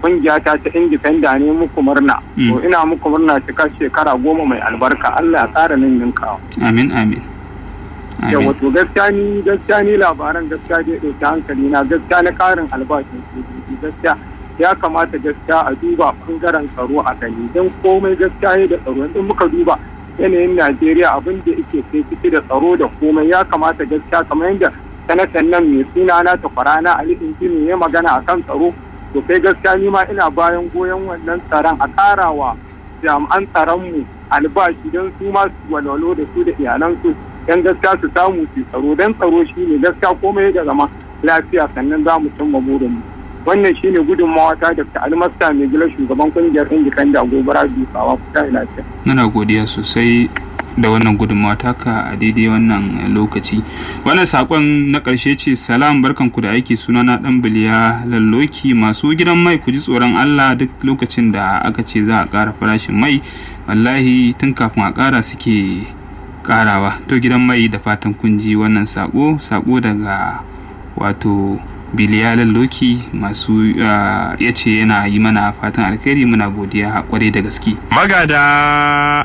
kungiya ta ta indifenda ne muku murna to ina muku murna cika shekara goma mai albarka Allah ya ƙara nan ninkawa amin amin yawa to gaskiya ni gaskiya ni labaran gaskiya dai ɗauki hankali na gaskiya na ƙarin albashin sojoji gaskiya ya kamata gaskiya a duba ɓangaren tsaro a gani don komai gaskiya ne da tsaro in muka duba yanayin Najeriya abin da yake kai ciki da tsaro da komai ya kamata gaskiya kamar yadda sanatan nan mai suna na takwarana Ali Injini ya magana akan tsaro to kai gaskiya ni ma ina bayan goyon wannan tsaron a karawa jami'an tsaronmu albashi don su ma su walwalo da su da iyalansu don gaskiya su samu su tsaro don tsaro shi ne gaskiya komai da zama lafiya sannan za mu cimma burinmu wannan shine gudunmawa ta da almasta mai gila shugaban kungiyar indikan da gobara dukawa kuta lafiya. Muna godiya sosai da wannan gudunmawa taka a daidai wannan lokaci wannan sakon na ƙarshe ce salam barkanku da aiki sunana dan biliya lalloki masu gidan mai ku ji tsoron allah duk lokacin da aka ce za a ƙara farashin mai wallahi tun kafin a ƙara suke ƙarawa to gidan mai da fatan kun ji wannan sako sako daga wato biliya lalloki masu ya ce yana yi mana fatan alkhairi muna godiya kwarai da gaske magada